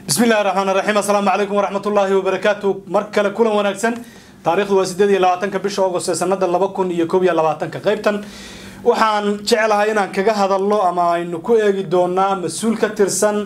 bismi illahi raxmaan raxiim assalaamu calaykum waraxmatullaahi wabarakaatu mar kale kulan wanaagsan taarikhdu waa sideed iyo labaatanka bisha agost ee sanada laba kun iyo koob iyo labaatanka qaybtan waxaan jeclahay inaan kaga hadalno ama aynu ku eegi doonaa mas-uul ka tirsan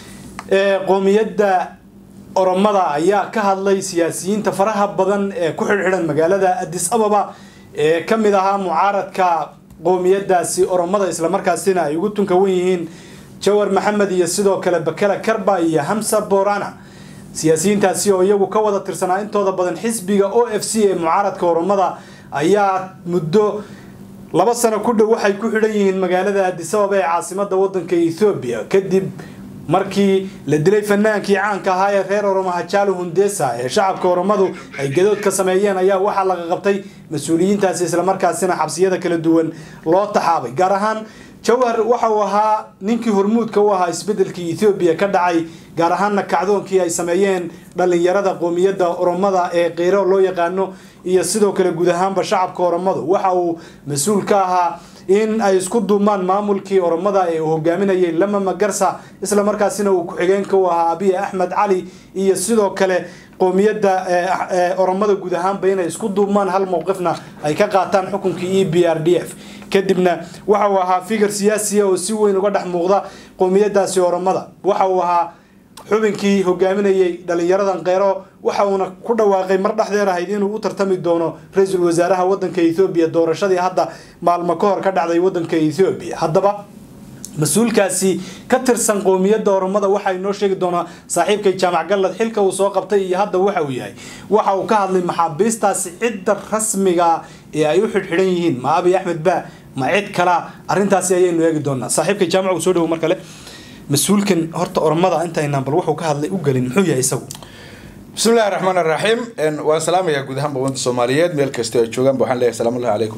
ee qoomiyadda oromada ayaa ka hadlay siyaasiyiinta faraha badan ee ku xidhxidhan magaalada addis ababa ee ka mid ahaa mucaaradka qoomiyadaasi oromada islamarkaasina ay ugu tunka wan yihiin jawar maxamed iyo sidoo kale bakela karba iyo hamsa borana siyaasiyiintaasi oo iyagu ka wada tirsanaa intooda badan xisbiga o f c ee mucaaradka oromada ayaa muddo laba sano ku dhow waxay ku xidhan yihiin magaalada addis ababa ee caasimada wadanka ethoobiya kadib markii la dilay fanaankii caanka ahaa ee reer oromo hajaalo hundesa ee shacabka oromadu ay gadood ka sameeyeen ayaa waxaa laga qabtay mas-uuliyiintaasi islamarkaasina xabsiyada kala duwan loo taxaabay gaar ahaan jawhar waxa uu ahaa ninkii hormuudka u ahaa isbedelkii ethoobiya ka dhacay gaar ahaanna kacdoonkii ay sameeyeen dhalinyarada qoomiyadda oromada ee keyro loo yaqaano iyo sidoo kale guud ahaanba shacabka oromadu waxa uu mas-uul ka ahaa in ay isku duumaan maamulkii oromada ee uu hogaaminayay lama magarsa islamarkaasina uu ku-xigeenka u ahaa abiy axmed cali iyo sidoo kale qoomiyadda oromada guud ahaanba inay isku duubmaan hal mowqifna ay ka qaataan xukunkii e b r d f kadibna waxa uu ahaa figar siyaasiya oo si weyn uga dhex muuqda qoomiyadaasi oromada waxa uu ahaa xubinkii hogaaminayay dhalinyaradan kheyro waxa uuna ku dhawaaqay mar dhexdeer ahayd inuu u tartami doono ra-iisul wasaaraha wadanka ethoobiya doorashadii hadda maalmo ka hor ka dhacday wadanka ethoobiya haddaba mas-uulkaasi ka tirsan qoomiyadda oromada waxaa inoo sheegi doonaa saaxiibkay jaamac gallad xilka uu soo qabtay iyo hadda waxa uu yahay waxa uu ka hadlay maxaabiistaasi cidda rasmiga ee ay u xidhxidhan yihiin ma abiy axmed ba ma cid kala arrintaasi ayaynu eegi doonaa saaxiibkay jaamac uu soo dhawo mar kale mas-uulkan horta oromada intaynaan bal wuxuu ka hadlay u gelin muxuu yahay isagu bismi illahi raxmaan raxiim waan salaamayaa guud ahaanba ummadda soomaaliyeed meel kasta ay joogaanba waxaan leeyahay salaam ullahi calaykum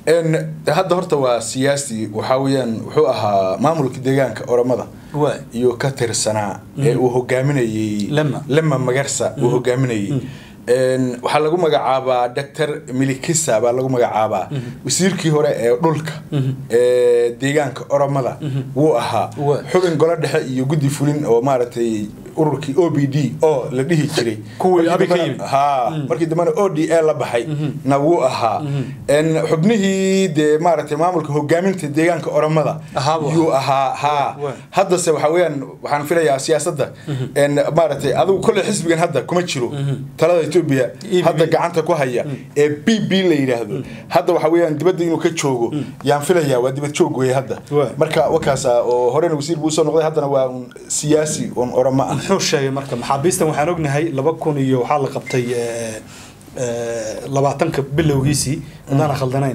hadda horta waa siyaasi waxaa weeyaan wuxuu ahaa maamulka deegaanka oromada iyo ka tirsanaa ee uu hogaaminayey lema magarsa uu hogaaminayey waxaa lagu magacaabaa doctor milikisa baa lagu magacaabaa wasiirkii hore ee dhulka ee deegaanka oromada wuu ahaa xubin golo dhexe iyo guddi fulin oo maaragtay ururkii o b d oo la dhihi jiray ha markii dambena o d a la baxay na wuu ahaa xubnihii dee maaragtay maamulka hogaaminta deegaanka oromada yuu ahaa ha haddase waxa weeyaan waxaan filayaa siyaasadda maaragtay adigu kolley xisbigan hadda kuma jiro talada etoobiya hadda gacanta ku haya ee b b la yidhaahdo hadda waxa weeyaan dibadda inuu ka joogo yaan filayaa waa dibad joog weeye hadda marka wakaasa oo horena wasiir buu usoo noqday haddana waa un siyaasi un oromo ah muxuu sheegay marka maxaabiistan waxaan ognahay laba kun iyo waxaa la qabtay labaatanka bilowgiisii haddaan khaldanayn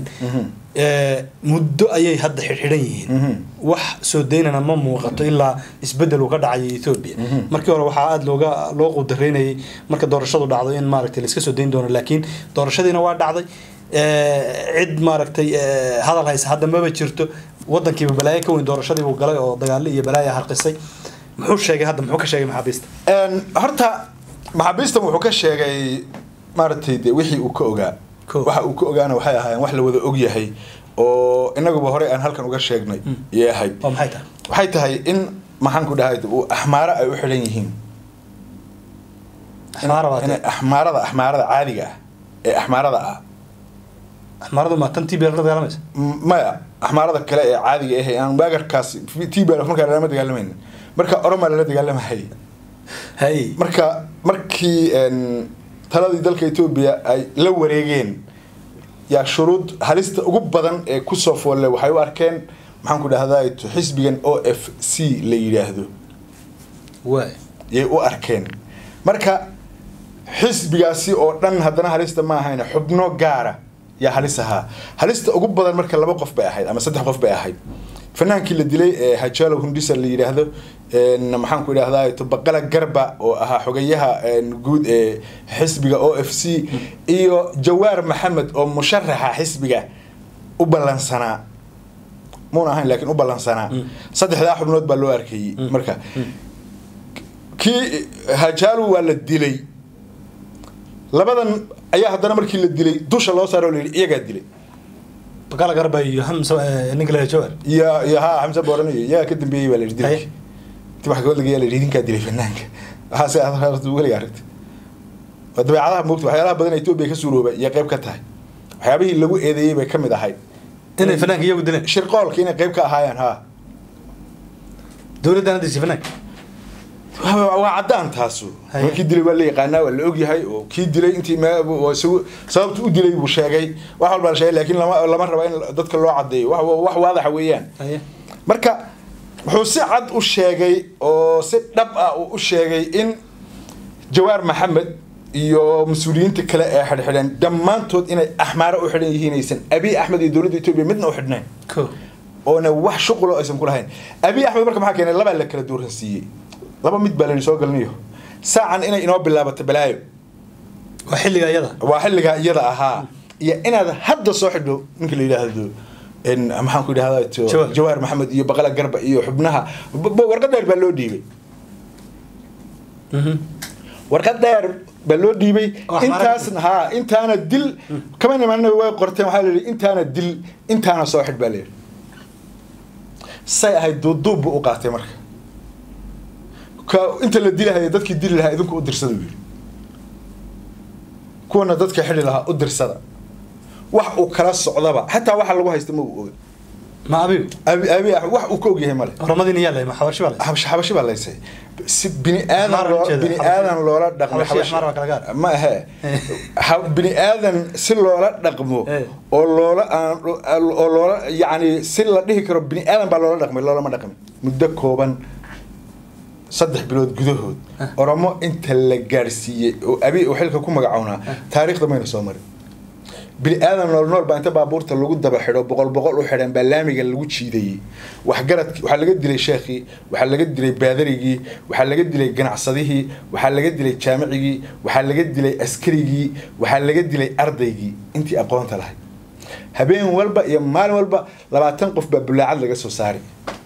muddo ayay hadda xidhxidhan yihiin wax soo daynana ma muuqato ilaa isbedel uu ka dhacay ethoobiya markii hore waxaa aada looga loo qudareynayay marka doorashadu dhacdo in maaragtay la iska soo dayn doono laakiin doorashadiina waa dhacday cid maaragtay hadal haysa hadda maba jirto wadankiiba balaayo ka weyn doorashadiibuu galay oo dagaalo iyo balaaya harqisay muxuu sheegay hadda muxuu ka sheegay maxaabiista horta maxaabiistan wuxuu ka sheegay maaragtay de wixii uu ka ogaa waxa uu ka ogaana waxay ahaayeen wax la wada og yahay oo inaguba horey aan halkan uga sheegnay yay ahayd maxay tahay waxay tahay in maxaan ku dhahay axmaaro ay u xidhan yihiin inay axmaarada axmaarada caadiga ah ee axmaarada ah axmaaradu ma tan tbl la dagaalamaysa maya axmaarada kale ee caadiga ah aan waagarkaas tbl markaa lama dagaalamayna marka oromaa lala dagaalamahayay hay marka markii taladii dalka etoobiya ay la wareegeen yaa shuruud halista ugu badan ee kusoo foolle waxay u arkeen maxaan ku dhahdaa xisbigan o f c la yidhaahdo yay u arkeen marka xisbigaasi oo dhan haddana halista ma ahayn xubno gaara yaa halis ahaa halista ugu badan marka laba qof bay ahayd ama saddex qof bay ahayd fanaankii la dilay ee hajalo hundisa la yidhaahdo maxaan ku idhahdaa baqala garba oo ahaa xogayaha guud ee xisbiga o f c iyo jawaar maxamed oo musharaxa xisbiga u ballansanaa muuna ahayn laakiin u ballansanaa saddexdaa xubnood baa loo arkayey marka kii hajalo waa la dilay labadan ayaa haddana markii la dilay dusha loo saaro la yidhi iyagaa dilay baqala garba iyo hamsa ninka la jawar iyo iyo ha xamse booranayo iyagaa ka dambeeyey baa la yidhi dilay inti wax gabadh laga yaa la yidhi idinkaa dilay fanaanka waxaase aad weliga aragtay waa dabeecadaha moogta waxyaalaha badan ee etoobiya ka suurooba iyo qayb ka tahay waxyaabihii lagu eedeeyey bay ka mid ahayd inay fanaanka iyagu dileen shirqoolka inay qayb ka ahaayeen ha dowladdan hadda fanaan waa waa caddaan taasu Haye. ma kii dilay waa la yaqaanaa waa la ogyahay oo kii dilay intii me- oo isagu sababta u dilay buu sheegay wax walbaa la sheegay laakiin lama lama raba in dadka loo caddeeyo wax wax waadaxa weeyaan haye marka wuxuu si cad u sheegay oo si dhab ah uu u sheegay in jawaar maxamed iyo mas-uuliyiinta kale ee xidhxidhan dhammaantood inay axmaaro u xidhan yihiin aysan abiy axmed iyo dowladda etoobiya midna u xidhnayn ko oona wax shuqulo aysan ku lahayn abiy axmed marka maxaa keenay labaa la kala dooransiiyey laba mid baa la soo galinayo saacan inay inoo bilaabato balaayo waa xilliga iyada waa xilligaa iyada ahaa iyo inaad hadda soo xidho ninka la yidhaahdo in maxaan ku idhahdaa Jawaar. jawaar maxamed iyo baqala garba iyo xubnaha b- b- warqad dheer baa loo dhiibay warqad dheer baa loo dhiibay Oo axmaar intaasna haa intaana dil kama nimanna way qorteen waxaa la yidhi intaana dil intaana soo xidh baa la yidhi say ahayd duuduub buu u qaatay marka ka inta la dilahaya dadkii dili lahaa idinku u dirsada buu yidhi kuwana dadka xidhi lahaa u dirsada wax uu kala socdaba xataa waxa lagu haysta ma uu oga ma abigu abi abi Axmed wax uu ka ogyahay male horamadiina yaa lay ma xabashi baa lay xabashi xabashi baa laysay si bini aadan Axmaar loo ujeeda, bini xabashi. aadan loola dhaqmo Xabashi, axmaar waa kala gaar. ma ahe Ha- bini aadan si loola dhaqmo Eh. oo loola aan oo loola yacni si la dhihi karo bini aadan baa loola dhaqmay loolama dhaqmin muddo kooban saddex bilood gudahood oromo inta la gaadhsiiyey oo abi uu xilka ku magacownaa taariikhda mayna soo marin bini aadan nool nool baa inta baabuurta lagu daba xidho boqol boqol u xidhan baa laamiga lagu jiidayey waxgaradki waxaa laga dilay sheekhii waxaa laga dilay baadarigii waxaa laga dilay ganacsadihii waxaa laga dilay jaamicigii waxaa laga dilay askarigii waxaa laga dilay ardaygii intii aqoonta lahayd habeen walba iyo maalin walba labaatan qof baa bulaacad laga soo saaray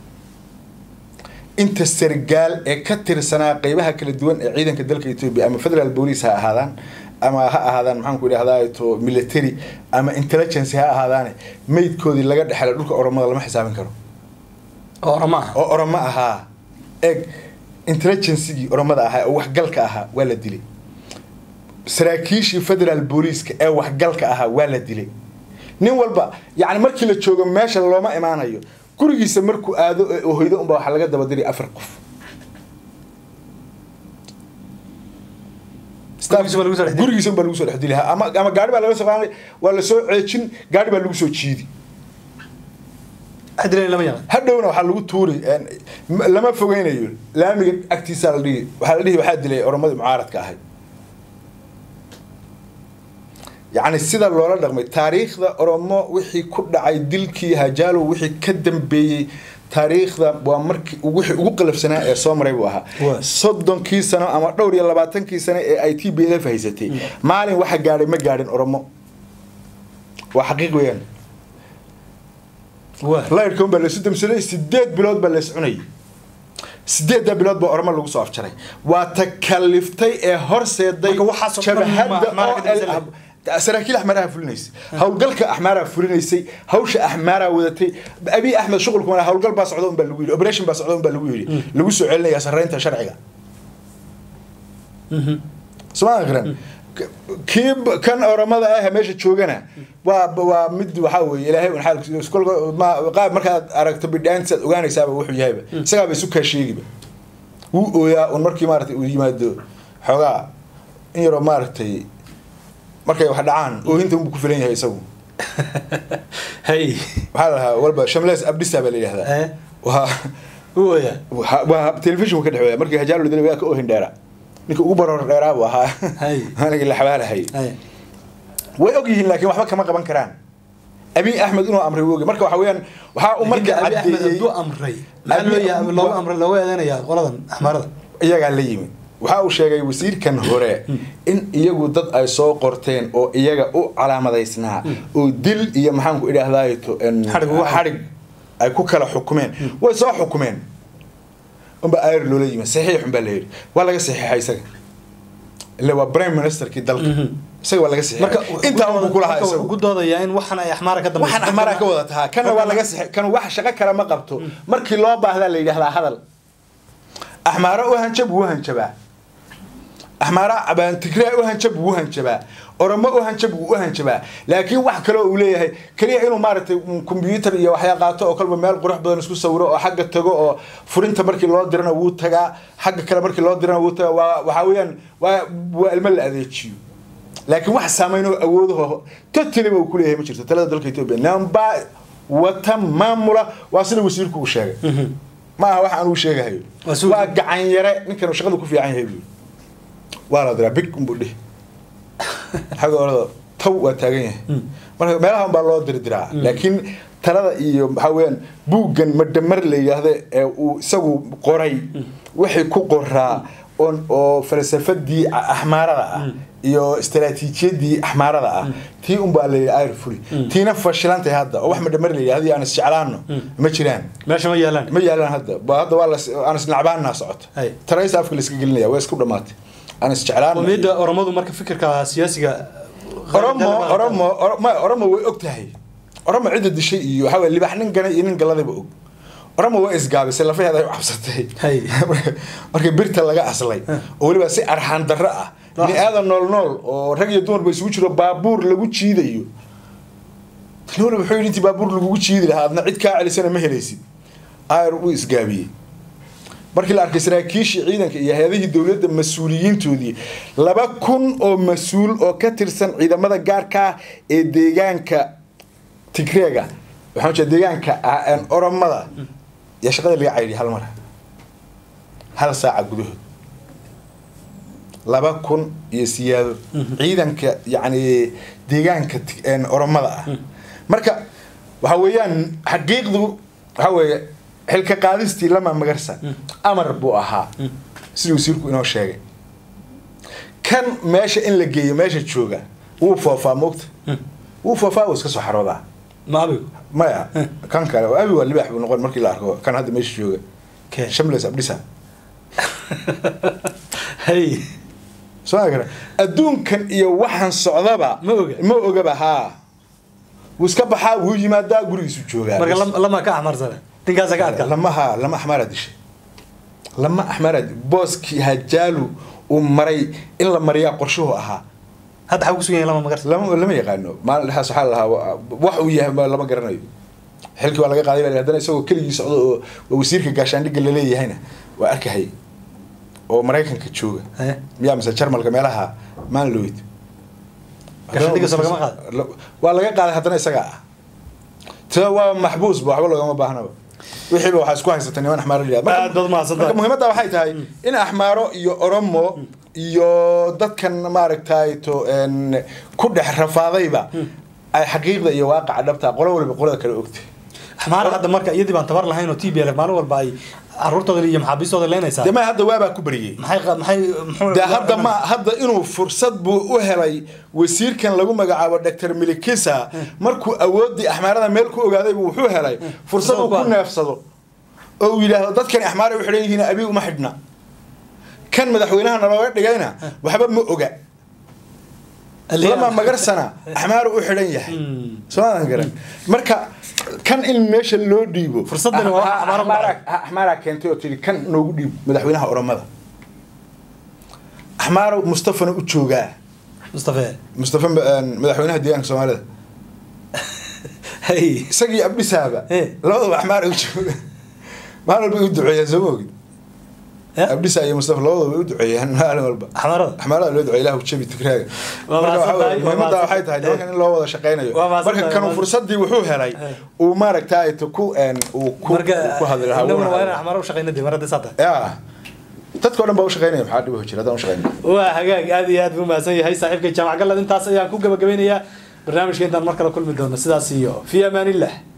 inta sargaal ee ka tirsanaa qeybaha kala duwan ee ciidanka dalka etoobiya ama federal police ha ahaadaan ama ha ahaadaan maxaanku idhahdaa to military ama intelligence ha ahaadaane meydkoodii laga dhexela dhulka oromada lama xisaabin karo oo orama ah oo oromo ahaa eeg intelligencegii oromada ahaa oo waxgalka ahaa waa la dilay saraakiishii federal booliiska ee waxgalka ahaa waa la dilay nin walba yani markii la joogo meesha looma imaanayo gurigiisa markuu aado ee uu hoydo unbaa waxaa laga daba diray afar qof Gurigiisa baa lagu soo dhex dilay. gurigiisa unbaa lagu soo dhex dili ama ama gaari baa laga soo qaaday waa la soo ceejin gaari baa lagu soo jiidi xadilan lama yaqaan hadhowna waxaa lagu tuuri een, m- lama fogeynayo laamiga agtiisaa la dhihi waxaa la dhihi waxaa dilay oromadii mucaaradka ahay yacni sida loola dhaqmay taariikhda oromo wixii ku dhacay dilkii hajaalo wixii ka dambeeyey taariikhda waa markii wixii ugu qalafsanaa ee soo maray buu ahaa Waa. soddonkii sano ama dhowr iyo labaatankii sano ee ay t b l f haysatay maalin waxa gaadhay ma gaadhin oromo waa xaqiiq weeyaan waa layrka un baa laysu damsaday sideed bilood baa lays cunayay sideedda bilood baa ormo lagu soo afjaray waa takaliftay ee horseeday Marka waxaasoo dhan jabhadda ma- Axmaara ka dambaysa OL saraakiil axmaaraha fulinaysay howlgalka axmaaraha fulinaysay hawsha axmaaraha wadatay abiy axmed shuqulku mana howlgal baa socda un baa lagu yidhi operation baa socda un baa lagu yidhi lagu soo celinaya sarreynta sharciga somaa garan kii b- kan oromada ah meesha joogana waa waa mid waxaa weeye ilaahay un xaalkiisa kolka ma qaab markaad aragto bidhaantisaad ogaanaysaaba wuxuu yahayba isagaaba isu kaa sheegiba wuu ooyaa un markii maaragtay uu yimaado xoogaa in yaroo maaragtay markay wax dhacaan oohinta unbuu ku filan yahay isagu hay maxaa la dhahaa walba shamles abdisa baa la yidhahdaa Eh. waa u ooyaa waa- waa telefishinku ka dhexweeya markii hajaalo dilay waa ka oohin dheera ninka ugu baroor dheeraa buu ahaa Hay. anigii la xabaalahay hay way og yihiin laakiin waxba kama qaban karaan abiy axmed inuu amray wogi marka waxa weeyaan waxaa uu marka marka abi axmed caddeeyey hadduu amray maxaa loo Abiy- yahay loogu amray loogu eedeynayaa qoladan axmaarada iyagaa la yimid waxa uu sheegay wasiirkan hore in iyagu dad ay soo qorteen oo iyaga u calaamadaysnaa oo dil iyo maxaanku idhaahdaay to en- Xadhig ugu- xadhig ay ku kala xukumeen way soo xukumeen unba ayr loola yimid saxiix unbaa la yidhi waa laga saxiixay isaga ille waa prime ministerkii dalka isaga waa laga marka saxiixay intaa unbu kulahaa marka wuxuu isagu ku doodayaa in waxan ay axmaara ka dambayso waxaan axmaaraa ka wada tahaa kana waa laga sixi kan wax shaqo kale ma qabto markii loo baahdaa la yidhahdaa hadal axmaaro u hanjab wuu hanjabaa axmaara abaan tigraa u hanjab wuu hanjabaa oromo u hanjab wuu u hanjabaa laakiin wax kale oo uu leeyahay keliya inuu maaragtay kombyuutar iyo waxyaa qaato oo kalba meel qurux badan isku sawiro oo xagga tago oo furinta markii loo dirana wuu tagaa xagga kale markii loo dirana wuu tagaa waa waxaa weeyaan waa waa ilmo la adeejiyo laakiin wax saameyn oo awoodaho totally uu kuleeyahay ma jirto talada dalka etoobiya namba wata maamula waa sida wasiirku uu sheegay ma aha wax aan uu sheegahayo Waa suuq. waa gacan yare ninkan shaqada ku fiican yahay buu waa la diraa big unbuu dhihi xagga orada taw waa taagan yahay marka meelaha baa loo dirdiraa laakiin talada iyo maxaa weeyaan buuggan madamar la yidhaahda ee uu isagu qoray wixii ku qoraa oo oo falsafadii a- axmaarada ah iyo istaraatiijiyadii axmaarada ah tii unbaa la yidhi ayr fuli tiina fashilantay hadda oo wax madamar la yidhahda iyo aan isjeclaano ma jiraan meesha ma yaalaan ma yaalaan hadda ba hadda waa las aan isnacbaanaa socoto Hay. taraysa afka la iska gelinaya waa isku dhamaatay aan isjeclaan qomiyadda oromadu marka fikirka siyaasiga oromo oromo Oro- ma oromo way og tahay oromo cidda dishay iyo waxaa weye libax nin ganay iyo nin galadayba og oromo waa isgaabisay lafaheeda ay u cabsatay Hay. markii birta laga aslay oo weliba si arxaan darro ah ni aadan nool nool oo rag iyo dumarba isugu jiro baabuur lagu jiidayo noole wuxuu yidhi intii baabuur lagugu jiidi lahaa adna cid kaa celisana ma helaysid ayr wuu isgaabiyey markii la arkay saraakiishii ciidanka iyo hay-adihii dowladda mas-uuliyiintoodii laba kun oo mas-uul oo ka tirsan ciidamada gaarka ah ee deegaanka tigreega waxaan jeeda deegaanka ah een oromada yaa shaqada laga caydhiyay hal mar hal saaca gudahood laba kun iyo siyaado ciidanka yacni deegaanka Tig- een oromada ah marka waxa weeyaan xaqiiqdu waxa weeye xilka qaadistii lama magarsa amar buu ahaa sidii wasiirku inoo sheegay kan meesha in la geeyo meesha jooga wuu foofaa moogta wuu foofaa wuu iska soo xaroodaa ma abigu maya kan kale oo abi waa libaax buu noqon markii la arko kan hadda meesha jooga Kee? shamles abdhisa hay soo ma gara adduunkan iyo waxaan socdaba Ma oga. ma ogaba haa wuu iska baxaa wuu yimaadaa gurigiisu joogaa marka lam- lama ka axmarsana ninkaasa ka adkaa lama ha lama axmaaraa dishay lama axmaaraa booskii hajaalu uu maray in la mariyaa qorshuhu ahaa hadda xagu kusugan yahay lama magarsa lama lama yaqaano maalin dhexaas waxaa la lahaa wa- wax uu yahay ma lama garanayo xilkii waa laga qaaday baa la yidhi, haddana isagoo keligii socdo oo oo wasiirka gaashaandhigga laleeyahayna waa arkahayay oo maraykanka jooga Eh? miyaa mise jarmalka meelaha manlowid Gaashaandhigga soo lagama qaadin? waa laga qaaday haddana isagaa ah tida waa maxbuus ba waxba loogama baahnaba wixiiba waxaa isku haysata niman axmaaro la yidhahdo. Marka- Aad baad mahadsantahay. marka muhiimadda waxay tahay in axmaaro iyo oromo iyo dadkan maaragtay to een, ku dhex rafaadayba ay xaqiiqda iyo waaqaca dhabta qolo waliba qolada kale ogtay axmaar hadda marka iyadii baan tabar lahayn oo t b l maalin walba ay caruurtooda iyo maxaabiistooda leenaysaa dee ma hadda waabaa ku bariyey maxay qa- maxay muxuu dee hadda ma hadda inuu fursad buu u helay wasiirkan lagu magacaabo dr milikisa markuu awoodii axmaarada meel ku ogaaday buu wuxuu helay fursad uu ku neefsado oo uu yidhaahdo dadkani axmaara u xidhan yihiin abi uma xidhna kan madaxweynaha nalooga dhigayna waxba ma oga lama magarsana axmaaru u xidhan yahay soomaadan garan marka kan in meesha loo dhiibo Fursadani waa Ah, ah, Axmaaro Axmaara- axmaaraa keentay oo tihi kan noogu dhiib madaxweynaha oromada axmaaro mustafana u joogaa mustafe mustafa een, madaxweynaha deegaanka soomaalida hey isagii abdhisaaba Eh. labadaba axmaara u jooga maalin walba ay u duceeyaan soo ma ogid Eh? abdhisa iyo mustafa labadaba way u duceeyaan maalin walba axmaarada axmaarada loo duceeya ilahu jabi tigraaga Waa marka mahadsan waxaa tahay, weeye, waa muhiimadda mahadsan waxay tahay tahay. nimankan in loo wada shaqaynayo Waa mahadsan marka tahay, kanu waa- fursadii wuxuu helay Eh. uu maaragtay to ku een, uu ku marka ku hadli lahaa innaguna wuuna waa inaan hadlaa. axmaaro u shaqayna dee mar haddii saa tahay ya dadka o dhan baa u shaqaynaya maxaa dhibo jira haddaan u shaqayna waa hagaag aad iyo aad buu mahadsan yahay saaxiibka jaamac galad intaas ayaan ku gabagabeynayaa barnaamijka intaan mar kale kulmi doono sidaas iyo fi amaan illah